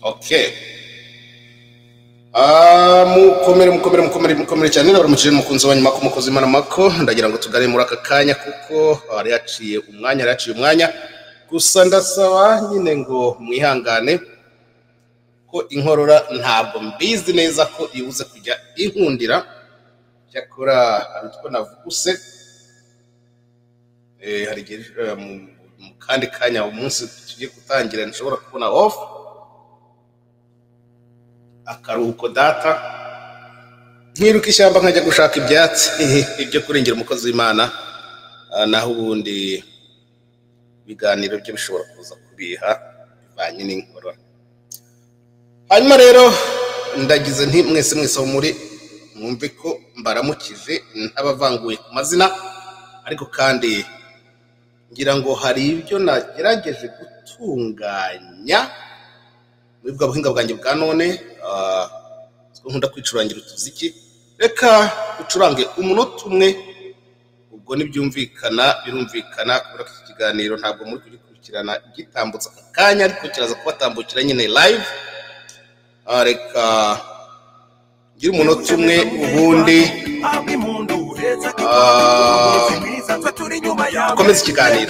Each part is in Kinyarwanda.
oke Ah, mukomere mukomere mukomere mukomere cyane baramukije n'umukunzi wa nyuma kumukozi imana mako ndagira ngo tugane muri aka kanya kuko yari yaciye umwanya yari yaciye umwanya gusa ndasaba nyine ngo mwihangane ko inkorora ntabwo mbizi neza ko ibuze kujya inkundira cyakora hari utwo navuguse Eh, hari igihe eh, mu mu kandi kanya umunsi tugiye gutangira nshobora kubona off akaruhuko data nkiruka ishyamba nkajya gushaka ibyatsi ibyo kurengera umukozi w'imana Ah, naho ubundi ibiganiro byo bishobora kuza kubiha bivanye n'inkorora hanyuma rero ndagize nti mwese mwese aho muri mwumve ko mbaramukije ntabavanguye ku mazina ariko kandi ngira ngo hari ibyo nagerageje gutunganya muri bwa buhinga bwanjye bwa none ah, ko nkunda kwicurangira utuziki reka ducurange umunota umwe ubwo ntibyumvikana birumvikana kubera ko iki kiganiro ntabwo muri kugikurikirana gitambutse aka kanya ariko kiraza kubatambukira nyine live Ah, reka ngire umunota umwe ubundi ah, dukomeze ikiganiro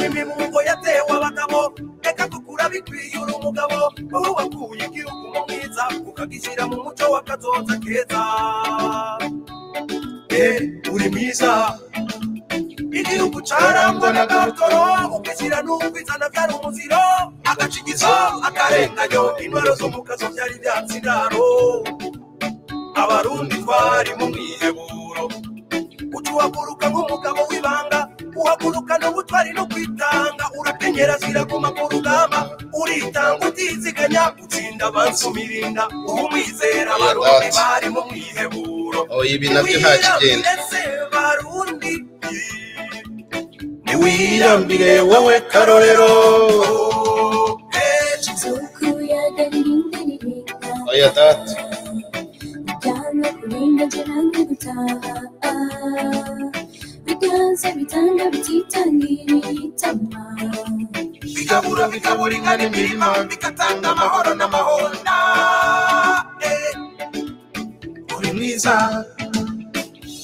uri mwiza igihugu carangwa n'agatoro ukishyira n'ubwizana byari umuziro agacigizo akarenganyo intwaro zo mu kazo byari byatsi indaro abarundi twari mu mwiheburo ucuhaguruka nk'umugabo w'ibanga uhagurukana ubutwari no kwitanga urakenyera ziraguma ku rugamba uritanga utiziganya utsinda abansi umirinda uba umwizera abarundi Ati. bari mu mwiheburo Oh, ibi nabyo nta kigenda mwese barundi niwirambire wowe karorero Eh, oya data biganza bitanga bititangiritama bigabura bigaburigana imirima bigatanga amahoro n'amahonda Eh, uri mwiza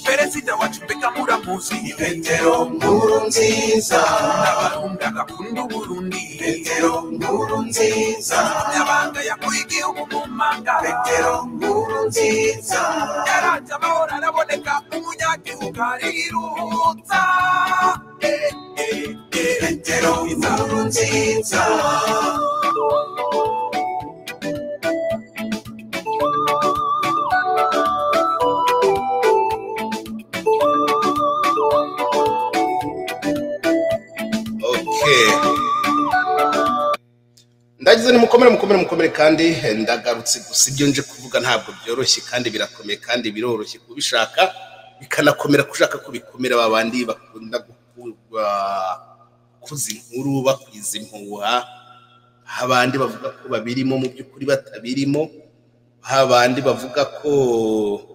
perezida wacu mbega muramuzi ni petero nkuru nziza n'abarundi agakunda uburundi petero nkuru nziza nyabanga yakuye igihugu mu manga petero nkuru nziza yaraje amahoro araboneka umunyagihugu ariruhutsa Eh, eh, eh, petero nkuru nziza okay ndagize ni mukomere mukomere mukomere kandi ndagarutse gusa ibyo nje kuvuga ntabwo byoroshye kandi birakomeye kandi biroroshye kubishaka bikanakomera kushaka ko bikomera ba bandi bakunda gukurwa kuza inkuru bakwiza impuha abandi bavuga ko babirimo mu by'ukuri batabirimo abandi bavuga ko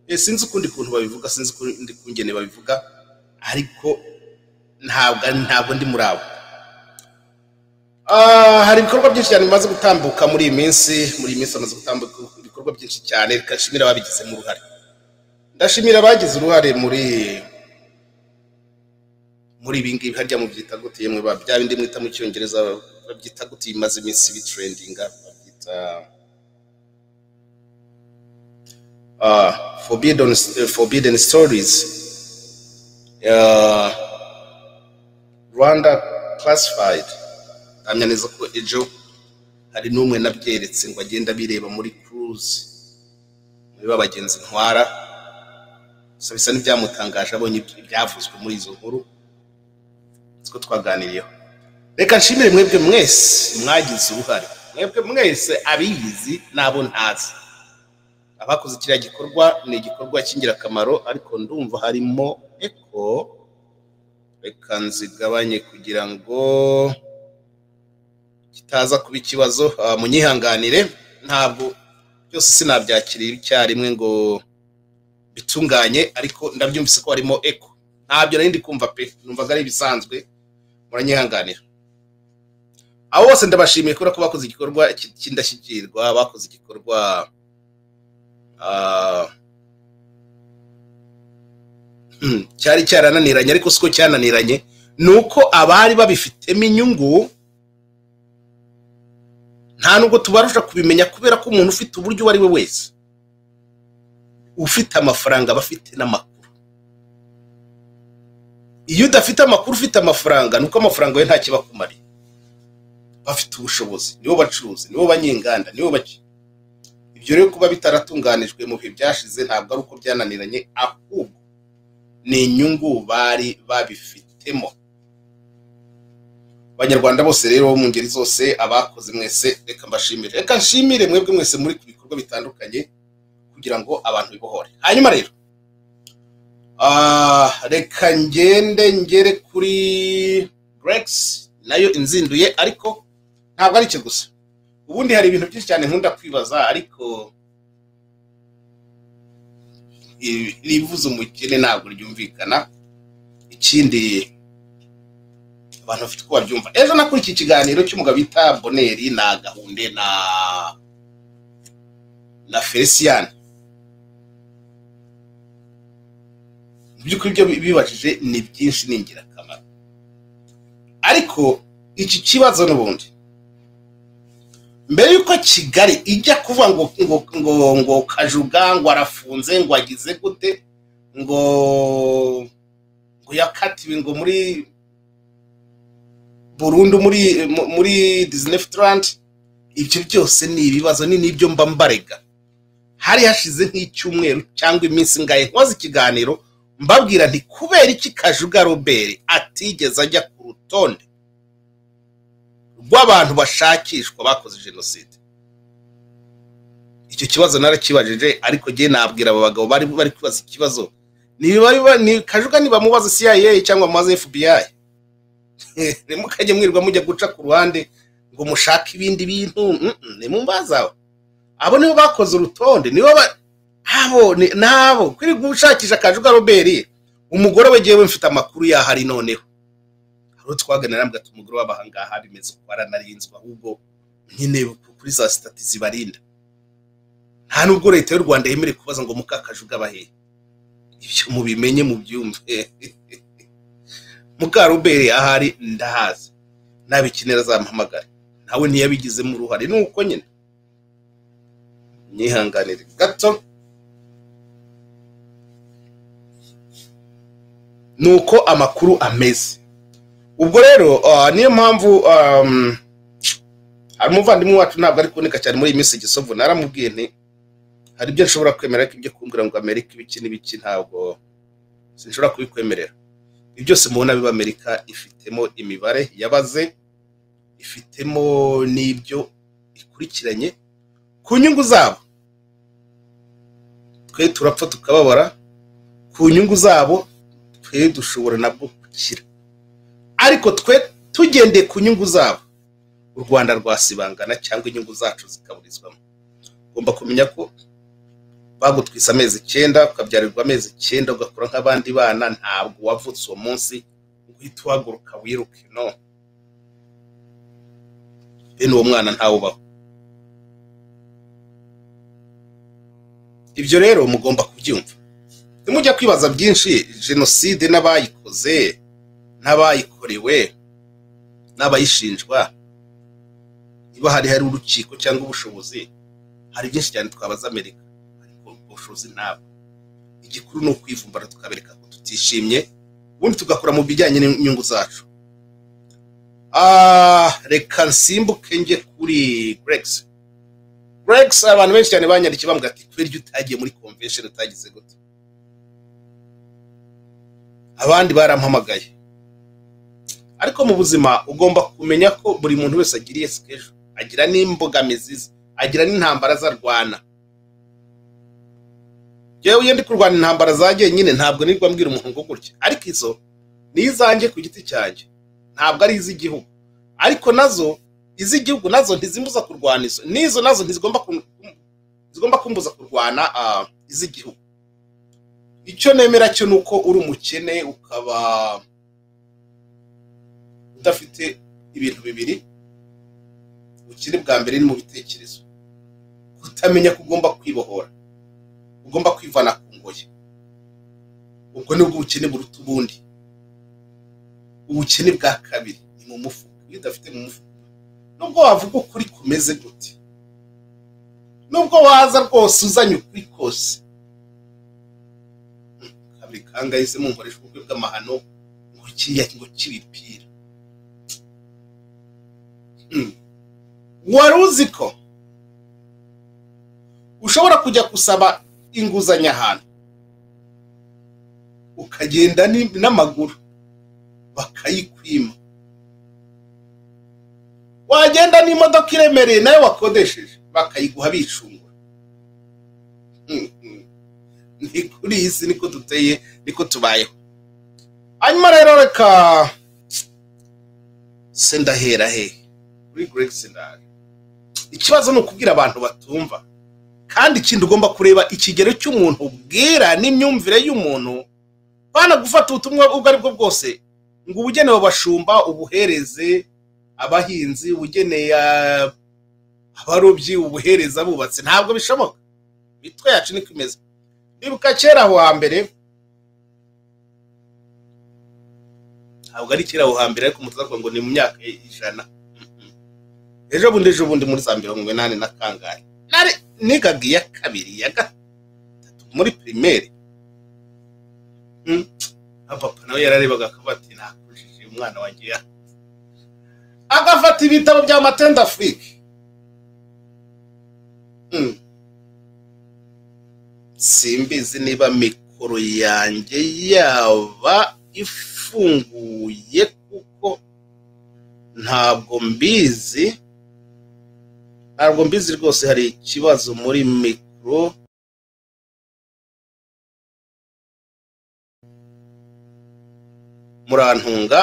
Eh, sinzi ukundi kuntu babivuga sinzi ukundi kungene babivuga ariko ntabwo ntabwo ndi muri abo Ah, hari ibikorwa byinshi cyane bimaze gutambuka muri iyi minsi muri iyi minsi hamaze gutambuka ibikorwa byinshi cyane reka nshimire ababigizemo uruhare ndashimira abagize uruhare muri muri ibi ngibi harya mu byita gute yemwe ba- bya bindi mwita mu cyongereza babyita gute bimaze iminsi bitrendinga babyita ah, forbidden, forbidden stories Ah, rwanda classified ndamya neza ko ejo hari n'umwe nabyeretse ngo agenda bireba muri kuruzi muri ba bagenzi ntwara gusa bisa n'ibyamutangaje abonye ibyo- ibyavuzwe muri izo nkuru siko twaganiriyeho reka nshimire mwebwe mwese mwagize uruhare mwebwe mwese abiyizi n'abo ntazi abakoze kiriya gikorwa ni igikorwa cy'ingirakamaro ariko ndumva harimo eko reka nzigabanye kugira ngo kitaza kuba ikibazo ah, munyihanganire ntabwo byose sinabyakiriye icyarimwe ngo bitunganye ariko ndabyumvise ko harimo eko ntabyo nari ndi kumva pe numvaga ari ibisanzwe muranyihanganira abo bose ndabashimiye kubera ko bakoze igikorwa ki- cy'indashyikirwa bakoze igikorwa ah, hmm, cyari cyarananiranye ariko siko cyananiranye ni uko abari babifitemo inyungu nta nubwo tubarusha kubimenya kubera ko umuntu ufite uburyo uwo ari we wese ufite amafaranga aba afite n'amakuru iyo udafite amakuru ufite amafaranga ni uko amafaranga ye nta kibakumariye bafite ubushobozi nibo bacuruzi nibo banyenganda nibo bake ibyo rero kuba bitaratunganijwe mu bihe byashize ntabwo ari uko byananiranye ahubwo ni inyungu bari babifitemo abanyarwanda bose rero bo mu ngeri zose abakoze mwese reka mbashimire reka nshimire mwebwe mwese muri ku bikorwa bitandukanye kugira ngo abantu bibohore hanyuma rero ah, reka ngende ngere kuri grex nayo inzinduye ariko ntabwo ari cyo gusa ubundi hari ibintu byinshi cyane nkunda kwibaza ariko i- rivuza umukene ntabwo ryumvikana ikindi abantu bafite uko babyumva ejo nakurikiye ikiganiro cy'umugabo bita boneri na gahunde na na felicien mu by'ukuri ibyo bibajije ni byinshi ni ingirakamaro ariko iki kibazo n'ubundi mbere y'uko kigali ijya kuvuga ngo ngo ngo ngo kajuga ngo arafunze ngo agize gute ngo ngo yakatiwe ngo muri burundu muri mu- muri disneyland ibyo byose ni ibibazo ni n'ibyo mba mbarega hari hashize nk'icyumweru cyangwa iminsi ngahe nkoze ikiganiro mbabwira nti kubera iki kajuga robert atigeze ajya ku rutonde rw'abantu bashakishwa bakoze jenoside icyo kibazo narakibajije ariko njye nabwira aba bagabo bari bari kwibaza ikibazo niba- ni kajuga nibamubaza cia cyangwa bamubaze fbi nimukajye mwirirwa mujya guca ku ruhande ngo mushake ibindi bintu nimumbaza abo nibo bakoze urutonde nibo ba abo ni- nabo kuri gushakisha kajuga robert umugore we ngewe mfite amakuru yahari noneho hari uwo twaganira mbwa ati umugore w'abahangaha bimeze uko baranarinzwe ahubwo nyine kuri za sitati zibarinda nta nubwo leta y'u rwanda yemerewe kubaza ngo mukakajuga bahehe ibyo mubimenye mubyumve mukarubere ahari ndahazi nabikenera azampamagare nawe ntiyabigizemo uruhare ni uko nyine myihanganire gato ni uko amakuru ameze ubwo rero ah, niyo mpamvu um, hari umuvandimwe wacu ntabwo ari kuboneka cyane muri iyi minsi gisovu naramubwiye nti hari ibyo nshobora kwemera ariko ibyo kumbwira ngo amerika ibiki n'ibiki ntabwo sinshobora kubikwemerera ibi byose mubona biba amerika ifitemo imibare yabaze ifitemo n'ibyo ikurikiranye ku nyungu zabo twe turapfa tukababara ku nyungu zabo twe dushobora nabwo gukira ariko twe tugendeye ku nyungu zabo u rwanda rwasibangana cyangwa inyungu zacu zikaburizwamo ugomba kumenya ko bagutwise amezi icyenda ukabyarirwa amezi icyenda ugakora nk'abandi bana ntabwo wavutse uwo munsi uhita uhaguruka wiruke no bene uwo mwana ntawubaho ibyo rero mugomba kubyumva ntimujya kwibaza byinshi jenoside n'abayikoze n'abayikorewe n'abayishinjwa niba hari hari urukiko cyangwa ubushobozi hari byinshi cyane twabaza amerika ariko ubushobozi ntabwo igikuru ni ukwivumbara tukabereka ko tutishimye ubundi tugakora mu bijyanye n'inyungu zacu Ah, reka nsimbuke njye kuri grex grex abantu benshi cyane banyandikiye bambwira ati kubera iyo utagiye muri convention utagize gute abandi barampamagaye ariko mu buzima ugomba kumenya ko buri muntu wese agira iyo sikejo agira n'imbogamizi ze agira n'intambara zarwana yewe iyo ndi kurwana intambara zanjye nyine ntabwo nirwa mbwira umuntu ngo gutya ariko izo ni izanjye ku giti cyanjye ntabwo ari iz'igihugu ariko nazo iz'igihugu nazo ntizimbuza kurwana izo n'izo nazo ntizigomba kum- kum- zigomba kumbuza kurwana ah, iz'igihugu icyo nemera cyo ni uko uri umukene ukaba udafite ibintu bibiri ubukire bwa mbere ni mu bitekerezo kutamenya ko ugomba kwibohora ugomba kwivana ku ngoyi ubwo nibwo ubukene buruta ubundi ubukene bwa kabiri ni mu mufuka iyo udafite mu mufuka nubwo wavuga ukuri kumeze gute nubwo waza rwose uzanye ukuri kose kabiri kangahize mumporesha ubukwe bw'amahano ngo kiriya ngo cy'ibipira Mm. wari uzi ko ushobora kujya gusaba inguzanyo ahantu ukagenda ni- n'amaguru bakayikwima wagenda n'imodoka iremereye nayo wakodesheje bakayiguha bicungura Mm, mm. ni kuri iyi si niko duteye niko tubayeho hanyuma rero reka se ndahera hehe kuri Grex ndahari ikibazo ni ukubwira abantu batumva kandi ikindi ugomba kureba ikigero cy'umuntu ubwira n'imyumvire y'umuntu bana gufata ubutumwa ubwo ari bwo bwose ngo ubugenewe abashumba ubuhereze abahinzi ubugeneye ah, abarobyi ubuhereze abubatsi ntabwo bishoboka imitwe yacu niko imeze nibuka kera aho hambere ntabwo ari kera aho hambere ariko mutazavuga ngo ni mu myaka y'ijana ejo bundi ejo bundi muri za mirongo inani na kangahe nari nigaga iya kabiri iya gatatu muri pirimeri Mm. na papa nawe yararebaga akavuga ati nakujije umwana wanjye ya agafata ibitabo bya matenda afurike Mm. simbizi niba mikoro yanjye yaba ifunguye kuko ntabwo mbizi ntabwo mbizi rwose hari ikibazo muri mikoro murantunga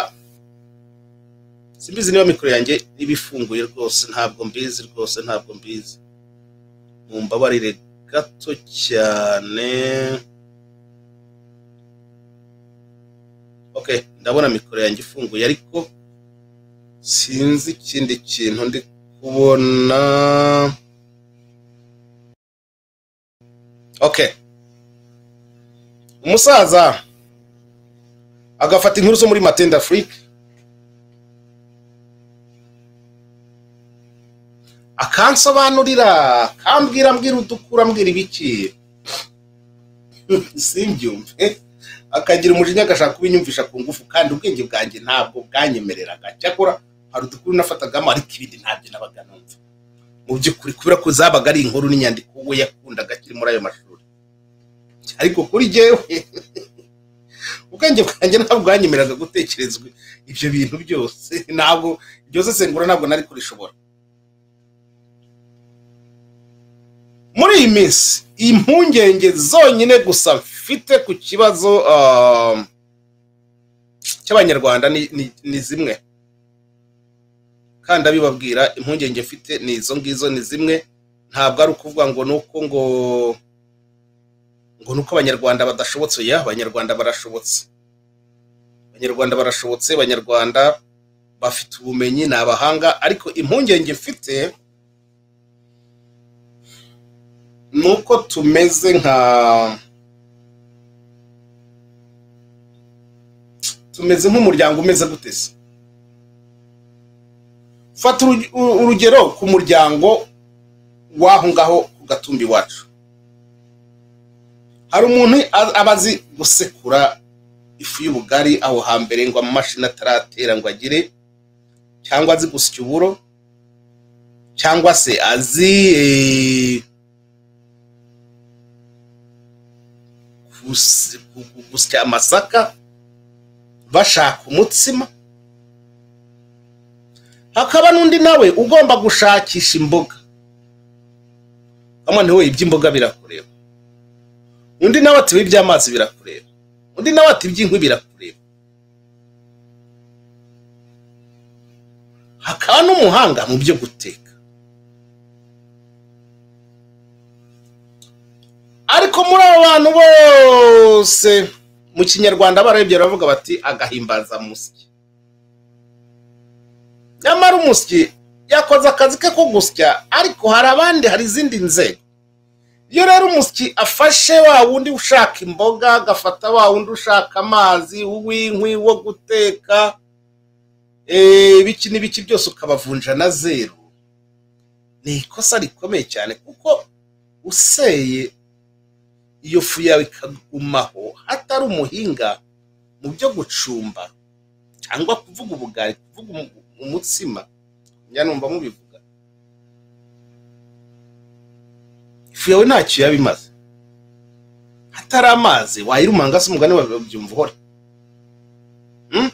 simbizi niba mikoro yanjye iba ifunguye rwose ntabwo mbizi rwose ntabwo mbizi mumbabarire gato cyane ok ndabona mikoro yanjye ifunguye ariko sinzi ikindi kintu ndi kubona okay umusaza agafata inkuru zo muri matenda afurike akansobanurira akambwira mbwira udukura mbwira ibiki simbyumve akagira umujinya agashaka kubinyumvisha ku ngufu kandi ubwenge bwanjye ntabwo bwanyemereraga cyakora hari udukuru nafatagamo ariko ibindi ntabyo nabaga numva mu by'ukuri kubera ko zabaga ari inkuru n'inyandiko we yakundaga akiri muri ayo mashuri ariko kuri jyewe ubwenge bwanjye ntabwo bwanyemereraga gutekerezwa ibyo bintu byose ntabwo iryo sesengura ntabwo nari kurishobora muri iyi minsi impungenge zonyine gusa mfite ku kibazo um, cy'abanyarwanda ni, ni, ni zimwe kandi abibabwira impungenge mfite ni izo ngizo ni zimwe ntabwo ari ukuvuga ngo ni uko ngo ngo ni uko abanyarwanda badashobotse ya abanyarwanda barashobotse abanyarwanda barashobotse abanyarwanda bafite ubumenyi ni abahanga ariko impungenge mfite ni uko tumeze nka tumeze nk'umuryango umeze gute se fata uruge- u- urugero ku muryango w'aho ngaho ku gatumbi iwacu hari umuntu a- aba azi gusekura ifu y'ubugari aho hambere ngo amamashini ataratera ngo agire cyangwa azi gusya uburo cyangwa se azi eh, gusi- gu- gu- gusya amasaka bashaka umutsima hakaba n'undi nawe ugomba gushakisha imboga kamana we iby'imboga birakureba undi nawe ati iby'amazi birakureba undi nawe ati iby'inkwi birakureba hakaba n'umuhanga mu byo guteka ariko muri abo bantu bose mu kinyarwanda barabye baravuga bati agahimbaza musyi nyamara umusyi yakoze akazi ke ko gusya ariko hari abandi hari izindi nzego iyo rero umusyi afashe wa wundi ushaka imboga agafata wa wundi ushaka amazi uw'inkwi wo guteka eh, ibiki n'ibiki byose ukabavunja na zeru ni ikosa rikomeye cyane kuko useye iyo fu yawe ikagumaho hatari umuhinga mu byo gucumba cyangwa kuvuga ubugari kuvuga umu- umutsima njya numva mubivuga ifu yawe ntacyo yaba imaze hatari amazi wayirumanga se umugani wawe babyumva uhora Hmm?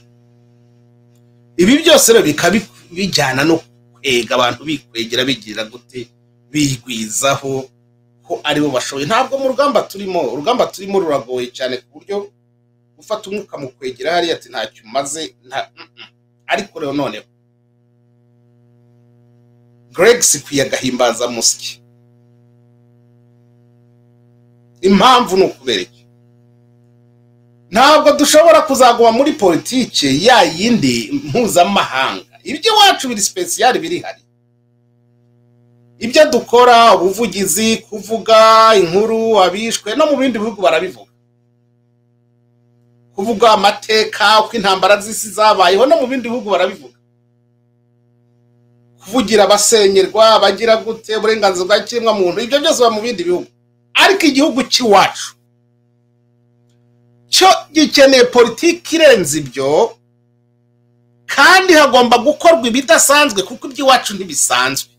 ibi byose rero bikaba bi- bijyana no kwega abantu bikwegera bigira gute bigwizaho ko aribo bashoboye ntabwo mu rugamba turimo urugamba turimo ruragoye cyane ku buryo gufata umwuka mu kwegera hariya ati ntacyo umaze nta- mm-mm." ariko rero noneho greg sikwiye agahimbaza musyi impamvu ni ukubera iki ntabwo dushobora kuzaguma muri politike ya yindi mpuzamahanga iby'iwacu biri sipesiyali birihari ibyo dukora ubuvugizi kuvuga inkuru abishwe no mu bindi bihugu barabivuga kuvuga amateka uko intambara z'isi zabayeho no mu bindi bihugu barabivuga kuvugira abasenyerwa abagira gute uburenganzira bwa kiremwamuntu ibyo byose biba mu bindi bihugu ariko igihugu cy'iwacu cyo gikeneye politiki irenze ibyo kandi hagomba gukorwa ibidasanzwe kuko iby'iwacu ntibisanzwe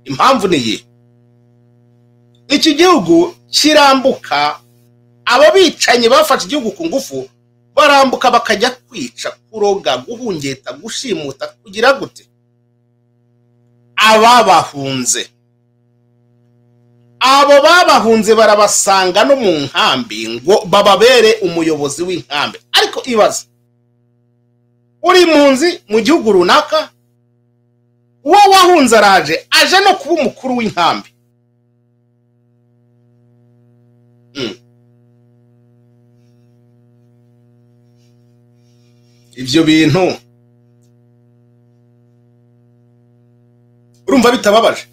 impamvu ni iyi iki gihugu kirambuka aba bicanyi bafashe igihugu ku ngufu barambuka bakajya kwica kuroga guhungeta gushimuta kugira gute aba bahunze abo babahunze barabasanga no mu nkambi ngo bababere umuyobozi w'inkambi ariko ibaza uri impunzi mu gihugu runaka uwo wahunze araje aje no kuba umukuru w'inkambi ibyo bintu urumva bitababaje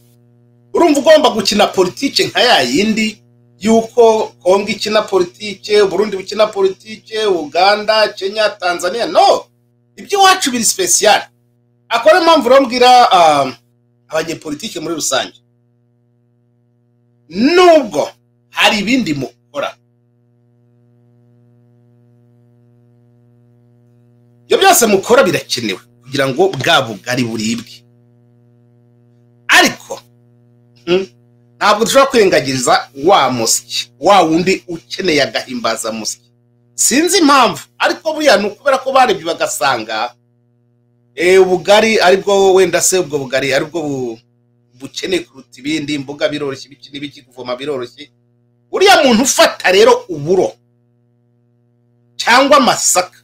urumva ugomba gukina politike nka ya yindi y'uko kongo ikina politike uburundi bukina politike uganda kenya tanzania no iby'iwacu biri sipesiyali akora impamvu rero mbwira ah, abanyepolitike muri rusange nubwo hari ibindi mukora ibyo byose mukora birakenewe kugira ngo bwa bugari buribwe ariko mm, ntabwo dushobora kwirengagiza wa musyi wa wundi ukeneye agahimbaza musyi sinzi impamvu ariko buriya ni ukubera ko barebye bagasanga eh, ubugari aribwo wenda se ubwo bugari aribwo bu- bukeneye kuruta ibindi imboga biroroshye ibiki n'ibiki kuvoma biroroshye uriya muntu ufata rero uburo cyangwa amasaka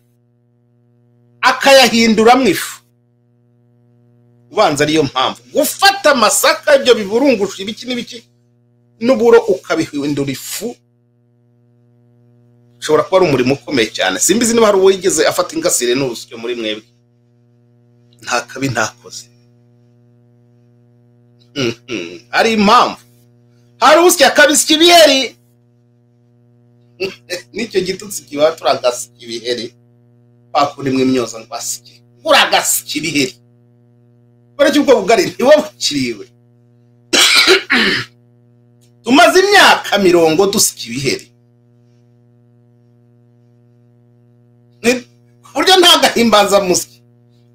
akayahinduramo ifu ubanza ariyo mpamvu gufata amasaka ibyo biburungusha ibiki n'ibiki n'uburo ukabihindura ifu ushobora kuba ari umurimo ukomeye cyane simbizi niba hari uwo yigeze afata ingasire n'urusyo muri mwebwe nta kabi ntakoze Mhm. hari impamvu hari usya akabisya ibiheri n'icyo gitutsi kiba turagasya ibiheri bakuremwe imyoza ngo asike uragasika ibiheri kubera ko ubwo bugari ntiba bukiriwe tumaze imyaka mirongo dusika ibiheri Ni- ku buryo ntagahimbaza musyi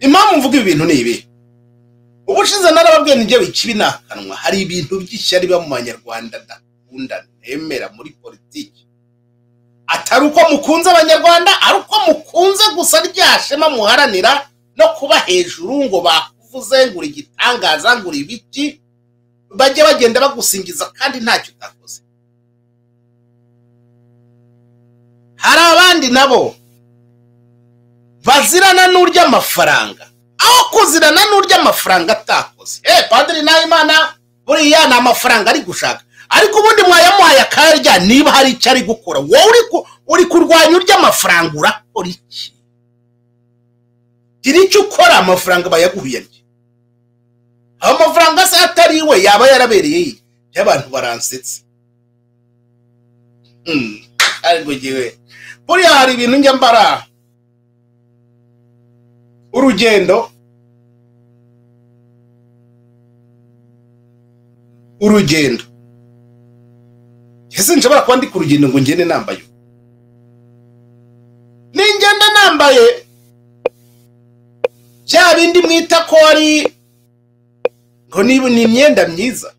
impamvu mvuga ibi bintu ni ibi ubushize narababwiye nijya bikibi ni akanwa hari ibintu by'ishyari biba mu banyarwanda ndakunda nemera muri politiki atari uko mukunze abanyarwanda ari uko mukunze gusa rya shema muharanira no kuba hejuru ngo bakuvuze ngo uri igitangaza ngo uri ibiki bajye bagenda bagusingiza kandi ntacyo utakoze hari abandi nabo bazirana n'urya amafaranga aho kuzirana n'urya amafaranga atakoze eh padiri nahimana buriya ni amafaranga ari gushaka ariko ubundi mwayamuhaye akarya niba hari icyo ari gukora wowe uri ku- uri kurwanya urya amafaranga urakora iki gira icyo ukora amafaranga bayaguhuyanye aho amafaranga se atari iwe yaba yarabereye ye y'abantu baransetse Hmm, ariko ngewe buriya hari ibintu njya mbara urugendo urugendo ese nshobora kuba ndi ku rugendo ngo ngende nambaye ubu? ningenda nambaye bya bindi mwita ko ari ngo niba ni imyenda myiza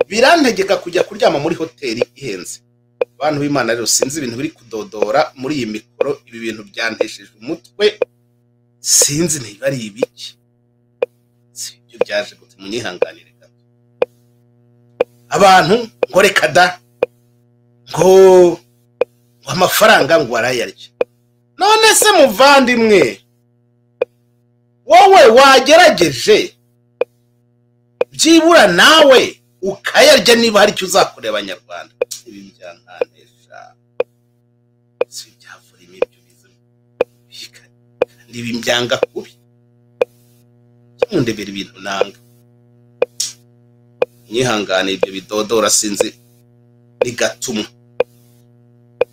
birantegeka kujya kuryama muri hoteli ihenze bantu b'imana rero sinzi ibintu biri kudodora muri iyi mikoro ibi bintu byantesheje umutwe sinzi niba ari ibiki si ibyo byaje gute munyihanganire gato abantu ngo reka da ngo ngo amafaranga ngo arayarya none se muvandimwe wowe wagerageje byibura nawe ukayarya niba hari icyo uzakorera abanyarwanda ibi byankanesha si ibyavura imibyo biza bika kandi ibi mbyanga kubi kimundebera ibintu nanga mwihangane ibyo bidodora sinzi bigatuma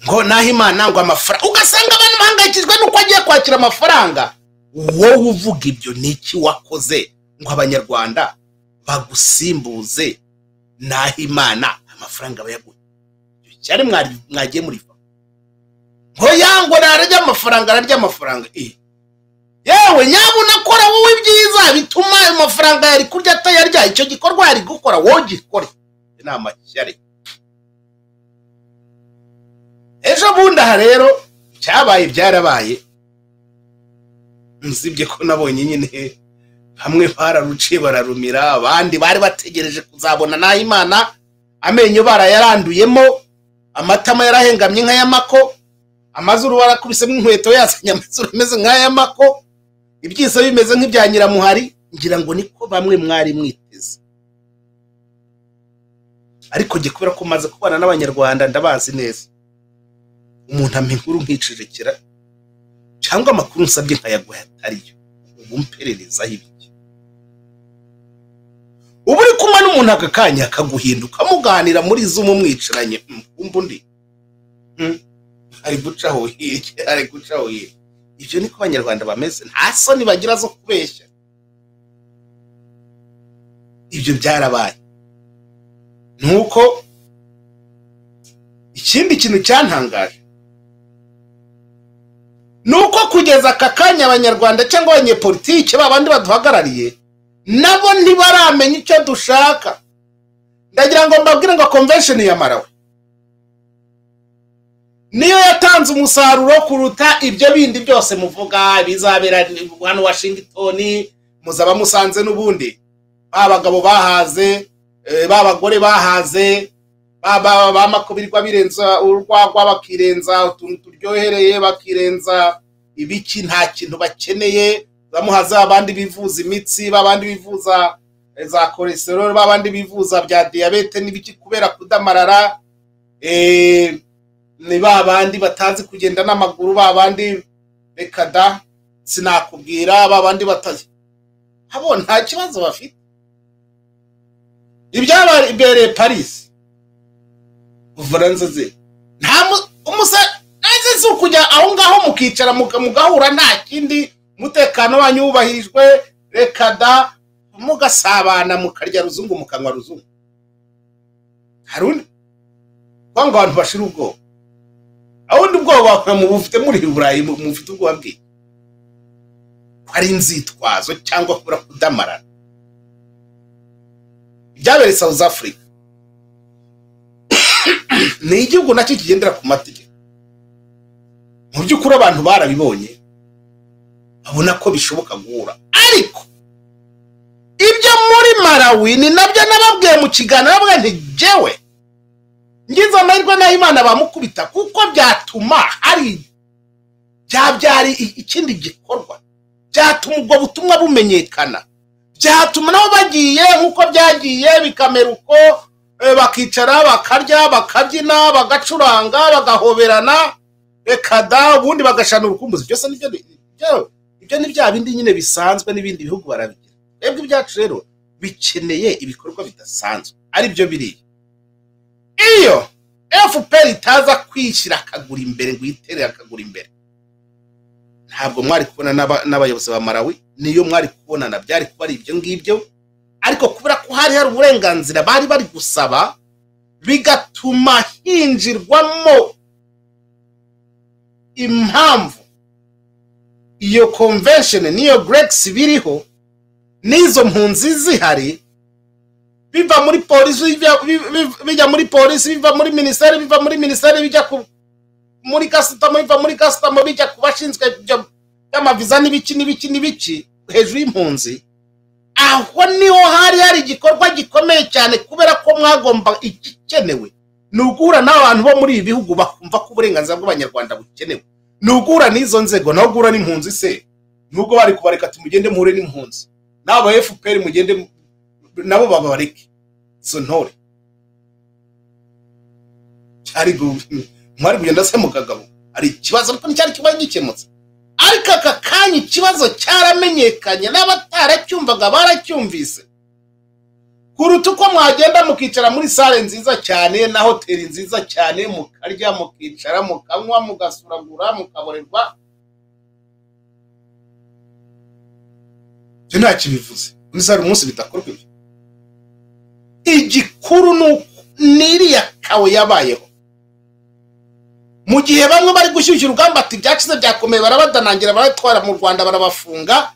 ngo naho imana ngo amafaranga ugasanga abantu bahangayikijwe n'uko agiye kwakira amafaranga wowe uvuga ibyo ni iki wakoze ngo abanyarwanda bagusimbuze naho imana amafaranga bayaguha Icyo cyari mwari- mwagiye muri fa ngo yango nararya amafaranga ararya amafaranga eh yewe nyabuna kora wowe ibyiza bituma ayo mafaranga yari kurya atayarya icyo gikorwa yari gukora wowe gikore inama cyari ejo bundi aha rero cyabaye byarabaye nzibye ko nabonye nyine bamwe bararuciye bararumira abandi bari bategereje kuzabona nahimana amenyo barayaranduyemo amatama yarahengamye nk'ayamako amazuru barakubisemo inkweto yazanye amazuru ameze nk'ayamako ibyiso bimeze nk'ibya nyiramuhari ngira ngo niko bamwe mwari mwiteze ariko jye kubera ko maze kubana n'abanyarwanda ndabazi neza umuntu ampa inkuru nkicecekera cyangwa amakuru nsabye nkayaguha atariyo ubu mperereza ibiki uba uri kumwe n'umuntu aka kanya akaguhinduka muganira muri zumu mwicaranye mm, wumva undi Mm, ari gucaho hirya ari gucaho hirya ibyo niko abanyarwanda bameze nta soni bagira zo kubeshya ibyo byarabaye ni uko ikindi kintu cyantangaje ni uko kugeza aka kanya abanyarwanda cyangwa abanyepolitike ba bandi baduhagarariye nabo ntibaramenya icyo dushaka ndagira ngo mbabwire ngo convention ya marawe niyo yatanze umusaruro kuruta ibyo bindi byose muvuga bizabera hano washington muzaba musanze n'ubundi ba bagabo bahaze eh, ba bagore bahaze ba- ba- ba makubirirwa birenza urwagwa bakirenza utuntu turyohereye bakirenza ibiki nta kintu bakeneye bamuhaze abandi bivuza imitsi babandi bivuza eh, za cholesterol babandi bivuza bya diyabete n'ibiki kubera kudamarara eh, ni babandi batazi kugenda n'amaguru babandi reka da sinakubwira babandi batazi abo nta kibazo bafite ibyabereye paris bufaransa ze nta mu- umusa- ese si ukujya aho ngaho mukicara muga- mugahura nta kindi umutekano wanyu wubahirijwe reka da mugasabana mukarya ruzungu mukanywa ruzungu hari undi kuko ngo abantu bashira ubwoba abundi ubwoba bakora mu bufite muri burayi mu- mufite ubwoba bwe ko ari inzitwazo cyangwa kubura kudamarara ibyabereye south africa ni igihugu nacyo kigendera ku mategeko mu by'ukuri abantu barabibonye babona ko bishoboka guhura ariko ibyo muri marawi ni nabyo nababwiye mu kiganiro nababwiye nti jewe ngize amahirwe naho imana bamukubita kuko byatuma hari byabyara i- ikindi gikorwa byatuma ubwo butumwa bumenyekana byatuma nabo bagiye nk'uko byagiye bikamera uko eh, bakicara bakarya bakabyina bagacuranga bagahoberana reka da ubundi bagashana urukumbuzi byose nibyo ni- byo ibyo ni bya bindi nyine bisanzwe n'ibindi bihugu barabigira twebwe ibyacu rero bikeneye ibikorwa bidasanzwe ari byo biri iyo fpr itaza kwishyira akaguru imbere ngo yitere akaguru imbere ntabwo mwari kubona n'aba- n'abayobozi ba marawi niyo mwari kubonana byari kuba ari ibyo ngibyo ariko kubera ko hari hari uburenganzira bari bari gusaba bigatuma hinjirwamo impamvu iyo convention n'iyo grex biriho n'izo mpunzi zihari biva muri polisi bijya- bi- bi- bijya muri polisi biva muri minisiteri biva muri minisiteri bijya ku- muri kasitamo biva muri kasitamo bijya ku bashinzwe ibyo by'amaviza n'ibiki n'ibiki n'ibiki hejuru y'impunzi aho niho hari hari igikorwa gikomeye cyane kubera ko mwagomba igikenewe ni uguhura n'abantu bo muri ibi bihugu bakumva ko uburenganzira bw'abanyarwanda bukenewe ni uguhura n'izo nzego nawe guhura n'impunzi se nubwo bari kubareka tumugende muhure n'impunzi n'aba fpr mugende mu- nabo babareke izo ntore cyari gu- mwari kugenda se mu kagabo hari ikibazo ariko nticyari kiba gikemutse ariko aka kanya ikibazo cyaramenyekanye n'abataracyumvaga baracyumvise kuruta uko mwagenda mukicara muri sale nziza cyane na hoteli nziza cyane mukarya mukicara mukanywa mugasuragura mukaborerwa ibyo nta kibivuze muri sale umunsi bidakorwa ibyo igikuru ni uko n'iriya kawe yabayeho mu gihe bamwe bari gushyushya urugamba ati byacize byakomeye barabadanangira baratwara mu rwanda barabafunga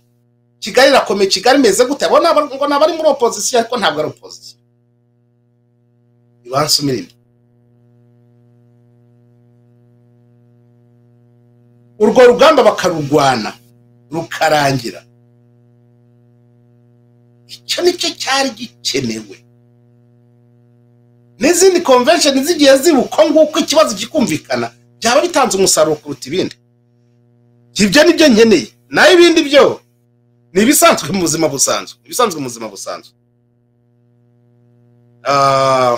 kigali irakomeye kigali imeze gute abo ni aba- ngo ni abari muri opozisiyo ariko ntabwo ari opozisiyo ibansumirire urwo rugamba bakarurwana rukarangira icyo nicyo cyari gikenewe n'izindi convention zigiye zibuka nguko ikibazo kikumvikana byaba bitanze umusaruro kuruta ibindi ibyo ni byo nkeneye naho ibindi byo ni ibisanzwe mu buzima busanzwe ibisanzwe mu buzima busanzwe Ah,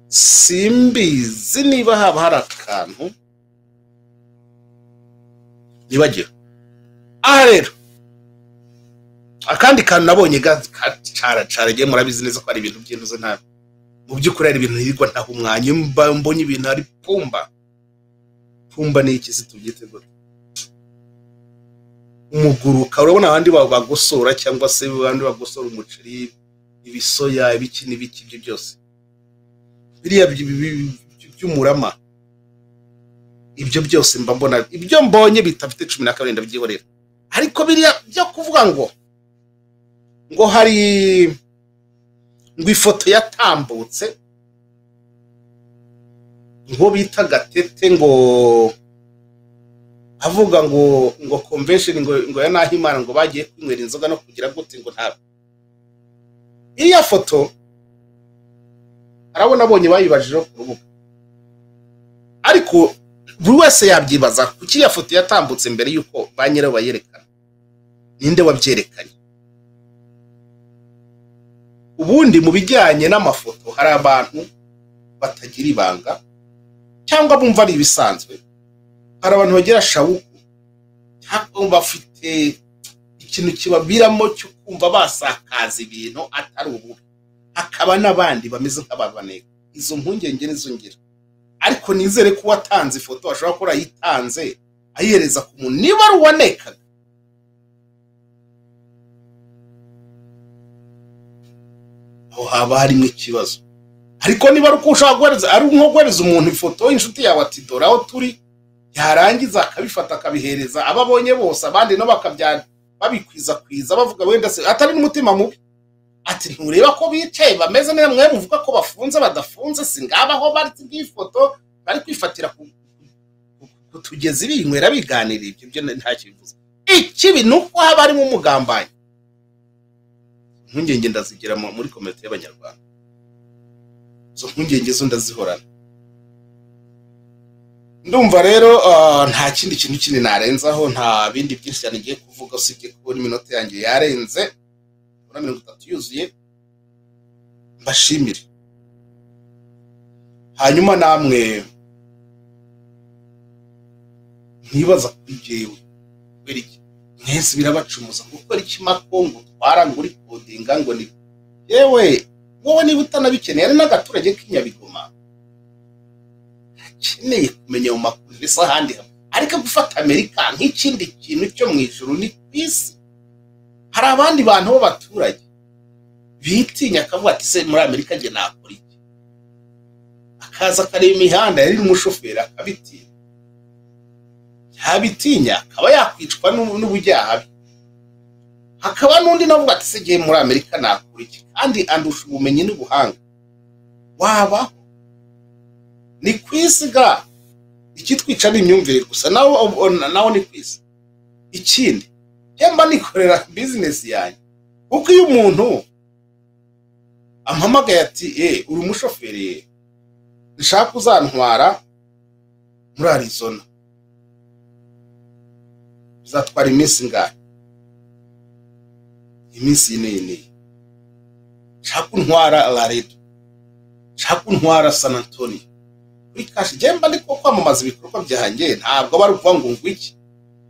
simbizi niba haba hari akantu nibagiwe aha rero akandi kantu nabonye gacaracara igihe murabizi neza ko ari ibintu by'intuze nta mu by'ukuri hari ibintu hirwa ntaho umwanya iyo mba- mbonye ibintu hari pumba pumba ni iki se tubyite gute umuguruka urabona abandi ba- bagosora cyangwa se abandi bagosora umuceri ibisoya ibiki n'ibiki ibyo byose biriya by- by- by- by'umurama ibyo byose mba mbona ibyo mbonye bitafite cumi na kabiri ndabyihorera ariko biriya byo kuvuga ngo ngo hari ngo ifoto yatambutse ngo bita gatete ngo avuga ngo ngo convention ngo ngo ya nahimana ngo bagiye kwinywera inzoga no kugira gute ngo nta iriya foto arabona abonye bayibajijeho ku rubuga ariko buri wese yabyibaza kuki iriya foto yatambutse mbere y'uko ba nyirayo bayerekana ninde wabyerekanye ubundi mu bijyanye n'amafoto hari abantu batagira ibanga cyangwa bumva ari ibisanzwe hari abantu bagira shawuku cyangwa bafite ikintu kibaviramo cyo kumva basakaza ibintu atari ububi hakaba n'abandi bameze nk'ababaneka izo mpungenge nizo ngira ariko nizere ko uwatanze ifoto ashobora kuba yarayitanze ayihereza ku muntu niba ari uwanekaga aho haba harimo ikibazo ariko niba ari uko ushobora guhereza ari nko guhereza umuntu ifoto y'inshuti yawe ati dore aho turi yarangiza akabifata akabihereza abo abonye bose abandi nabo bakabya babikwiza bavuga wenda se atari n'umutima mubi ati ntureba ko bicaye bameze neza mwe muvuga ko bafunze badafunze si ngaba aho bari bw'ifoto bari kwifatira ku ku tugezi binywera biganira ibyo byo nta kibivuze ikibi ni uko haba harimo umugambanyi impungenge ndazigira mu- muri komite y'abanyarwanda izo mpungenge zo ndazihorana ndumva rero ah, nta kindi kintu kindi narenzaho nta bindi byinshi cyane ngiye kuvuga usibye kubona iminota yanjye yarenze kubona mirongo itatu yuzuye mbashimire hanyuma namwe ntibaza kuri jyewe kubera iki mwese birabacumuza gukora ikimako ngo utwara ngo uri kodinga ngo ni yewe wowe niba utanabikeneye ari n'agaturage k'inyabigoma akeneye kumenya mu makuru ndetse ahandi hamwe ariko gufata amerika nk'ikindi kintu cyo mu ijuru ni ku isi hari abandi bantu b'abaturage bitinya akavuga ati se muri amerika njye nakora iki akaza akareba imihanda yari umushoferi akabitinya yabitinya akaba yakwicwa n'ubu- n'ubujyaha bwe hakaba n'undi navuga ati se njye muri amerika nakora iki kandi andusha ubumenyi n'ubuhanga waba ni ku isi ga ikitwica ni imyumvire gusa nawe nawe ni ku isi ikindi mba nikorera bizinesi yanjye kuko iyo umuntu ampamagaye ati e uri umushoferi ye, nshaka uzantwara muri arizona bizatwara iminsi ingahe iminsi ine ine nshaka untwara laredo nshaka untwara san antonio kuri kashi mba ndi ko kwamamaza ibikorwa byanjye ntabwo aba ari ukuvuga ngo ngwiki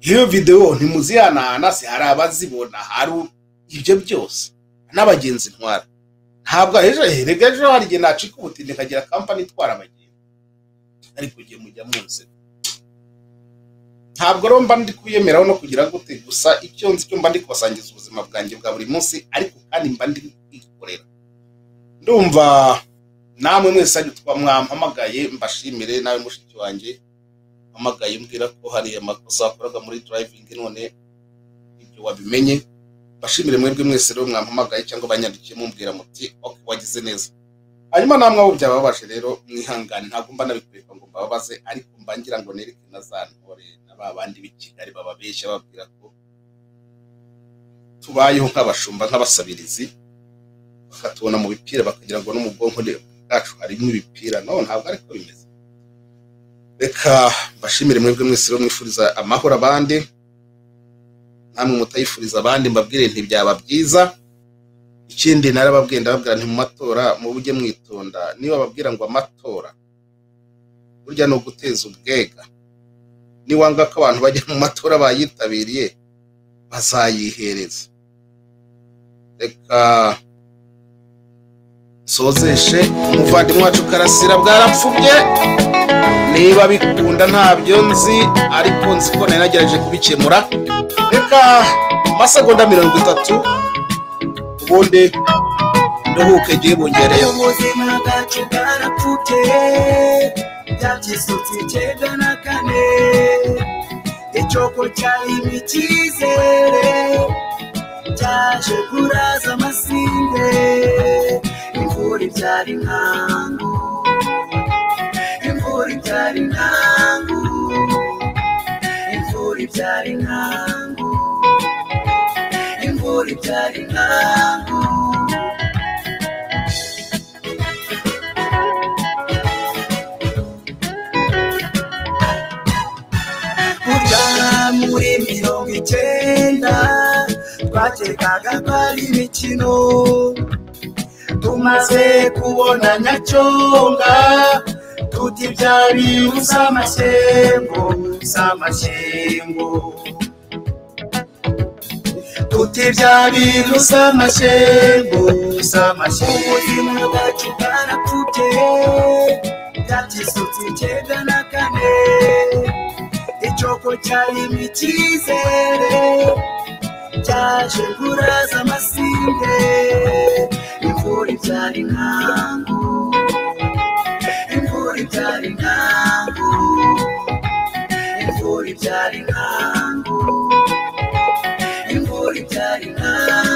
iyo videwo ntimuzihanahana se hari abazibona hari u- ibyo byose n'abagenzi ntwara ntabwo ejo erega ejo hari igihe nacika ubutindi nkagira kampani itwara abagenzi ariko igihe mujya munsi ntabwo rero mba ndi kubiyemeraho no kugira gute gusa icyo nzi cyo mba ndi kubasangiza ubuzima bwanjye bwa buri munsi ariko kandi mba ndi kwikorera ndumva namwe mwese ari twa mwampamagaye mbashimire nawe mushiki wanjye mpamagaye umbwira ko hari amakosa wakoraga muri durayivingi none ibyo wabimenye mbashimire mwebwe mwese rero mwampamagaye cyangwa banyandikiye mumbwira muti ok wagize neza hanyuma namwe abo byababaje rero mwihangane ntabwo mba nabikwereka ngo mbababaze ariko mba ngira ngo nereke na za ntore na ba bandi b'i kigali bababeshya babwira ko tubayeho nk'abashumba nk'abasabirizi bakatubona mu bipira bakagira ngo no mu bwonko bwacu harimo ibipira no ntabwo ariko bimeze reka mbashimire mwebwe mwese rero mwifuriza amahoro abandi namwe mutayifuriza abandi mbabwire nti byaba byiza ikindi narababwiye ndababwira nti mu matora mujye mwitonda niba babwira ngo amatora burya ni uguteza ubwega niwanga ko abantu bajya mu matora bayitabiriye bazayihereza reka nsozeshe umuvandimwe wacu karasira bwarapfubye niba bikunda ntabyo nzi ariko nzi ko nari nagerageje kubikemura reka amasegonda mirongo itatu ubundi nduhuke igihe Ariko bungereyeho ubuzima bwacu bwarapfubye byabyisutse icyenda na kane icyoko cyarimo icyizere cyaje kuraza amasinde imvura ibyara inkangu imvura ibyara inkangu imvura ibyara inkangu imvura ibyara inkangu burya muri mirongo icyenda twakekaga ko ari imikino tumaze kubona nyacyonga tuti byari usamashyengo samashyengo tuti byari usamashyengo samashyengo ubuzima bwacu bwarapfubye byatisutse icyenda na kane icyoko cyarimo icyizere cyaje kuraza amasinde imvura ibyara inkangu imvura ibyara inkangu imvura ibyara inkangu imvura ibyara inkangu